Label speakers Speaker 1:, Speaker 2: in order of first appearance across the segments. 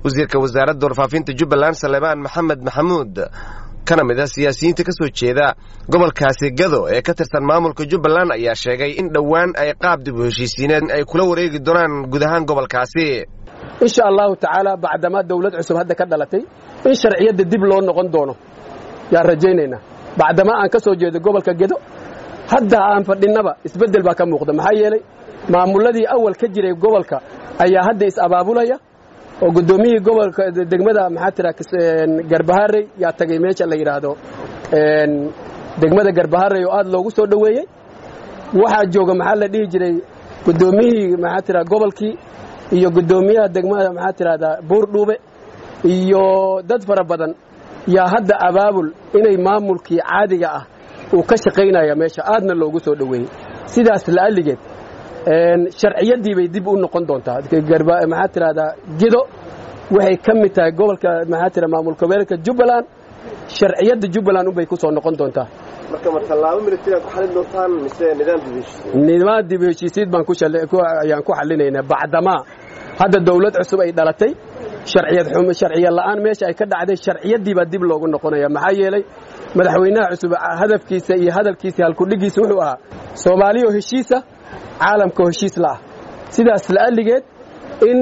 Speaker 1: wasiirka wasaaradda warfaafinta jubbaland saleebaan maxamed maxamuud kana mid a siyaasiyiinta ka soo jeeda gobolkaasi gado ee ka tirsan maamulka jubbaland ayaa sheegay in dhowaan ay qaab dib u heshiisiineed ay kula wareegi doonaan guud ahaan gobolkaasi
Speaker 2: insha allahu tacaala bacdamaa dawlad cusub hadda ka dhalatay in sharciyadda dib loo noqon doono yaan rajaynaynaa bacdamaa aan ka soo jeedo gobolka gedo hadda aan fadhinnaba isbeddel baa ka muuqda maxaa yeelay maamulladii awal ka jiray gobolka ayaa hadda is-abaabulaya oo guddoomiyihii gobolka degmada maxaa tira garbaharey yaa tagay meesha la yidhaahdo degmada garbaharey oo aad loogu soo dhoweeyey waxaa jooga maxaa la dhihi jiray guddoomiyihii maxaa tira gobolkii iyo guddoomiyaha degmada maxaa tirahdaa buurdhuube iyo dad fara badan yaa hadda abaabul inay maamulkii caadiga ah uu ka shaqaynaya meesha aadna loogu soo dhoweeyey sidaas la'alligeed sharciyaddii bay dib u noqon doontaa maxaa tirahdaa gido waxay ka mid tahay gobolka maxaa tira maamul goboleedka jubbaland sharciyadda jubbaland unbay ku soo noqon doontaa nidaam dib heshiisiid baan ayaan ku xallinaynaa bacdamaa hadda dawlad cusub ay dhalatay sharciya la'aan meesha ay ka dhacday sharciyaddii baa dib loogu noqonaya maxaa yeelay madaxweynaha cusub hadafkiisa iyo hadalkiisa halkudhigiisa wuxuu ahaa soomaaliyo heshiisa caalamkao heshiis la'ah sidaas la'alligeed in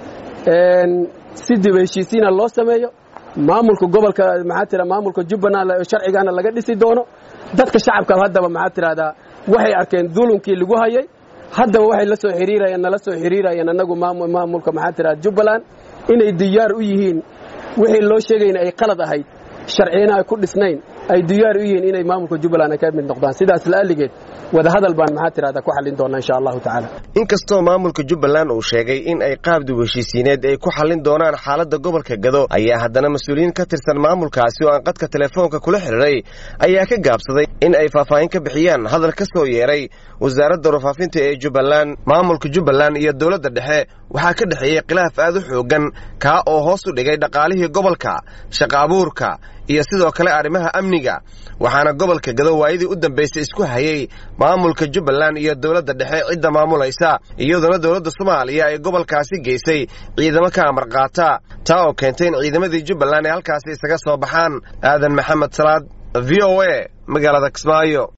Speaker 2: si dib heshiisiina loo sameeyo maamulka gobolka maxaa tira maamulka jubbaland sharcigaana laga dhisi doono dadka shacabka haddaba maxaa tirahdaa waxay arkeen dulunkii lagu hayay haddaba waxay la soo xiriirayeen nala soo xiriirayeen annagu maamulka maxaa tiraha jubbaland inay diyaar u yihiin wixii loo sheegayna ay qalad ahayd sharciyana ay ku dhisnayn ay diyaar u yihiin inay maamulka jubbaland ay ka mid noqdaan sidaas la'alligeed wadahadal baan maxaa tirahdaa ku xallin doonaa insha allahu tacaala
Speaker 1: inkastoo maamulka jubbaland uu sheegay in ay qaab dib heshiisiineed ay ku xallin doonaan xaaladda gobolka gado ayaa haddana mas-uuliyiin ka tirsan maamulkaasi oo aan qadka telefoonka kula xidhiray ayaa ka gaabsaday in ay faahfaahin ka bixiyaan hadal ka soo yeeray wasaaradda warfaafinta ee jubbaland maamulka jubbaland iyo dowladda dhexe waxaa ka dhexeeyey khilaaf aad u xooggan kaa oo hoos u dhigay dhaqaalihii gobolka shaqa abuurka iyo sidoo kale arrimaha amniga waxaana gobolka gado waayadii u dambaysay isku hayay maamulka jubbaland iyo dowladda dhexe cidda maamulaysa iyadoona dowladda soomaaliya ay gobolkaasi geysay ciidamo ka amar qaata taa oo keentay in ciidamadii jubbaland ay halkaasi isaga soo baxaan aadan maxamed salaad v o a magaalada kismaayo